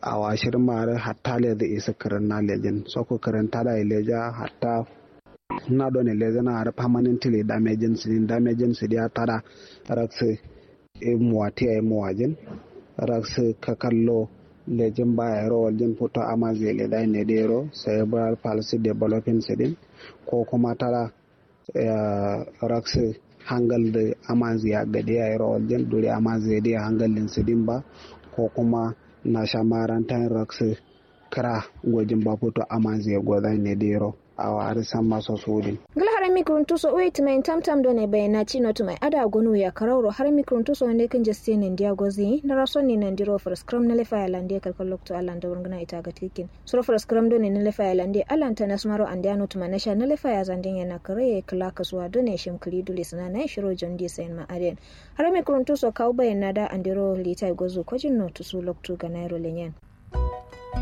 a washir mare hatta le da isa karan na lejin so ko karan tada leja hatta na do ne leja na har permanently damaging sin damaging sin ya tada rakse e muwati ay muwajin rakse ka kallo lejin baya ro waljin foto amaze le dai ne dero cerebral palsy developing sidin ko kuma tara rakse hangal da amaze ya gade ya ro waljin dure amaze da hangalin sidin ba ko kuma na shamarantan rakse kara gwajin ba foto amaze godai ne dero awa har san maso sudin gala har mikron tuso wait mai tam tam do ne bayana chino to mai ada gonu ya kararo har mikron tuso ne kan jaste ne ndia gozi na raso ne nan diro for scrum na lefa ya lande kalkal lokto alan da wurgana ita ga tikin so for scrum do ne na lefa ya lande alan ta nasmaro ande anu to manasha na lefa ya zandin yana kare kala kasuwa do ne shim kli dule sana na shiro jondi sain ma aren har mikron tuso kaw bayana da andiro litai gozo kojin no tuso lokto ga nairo lenyen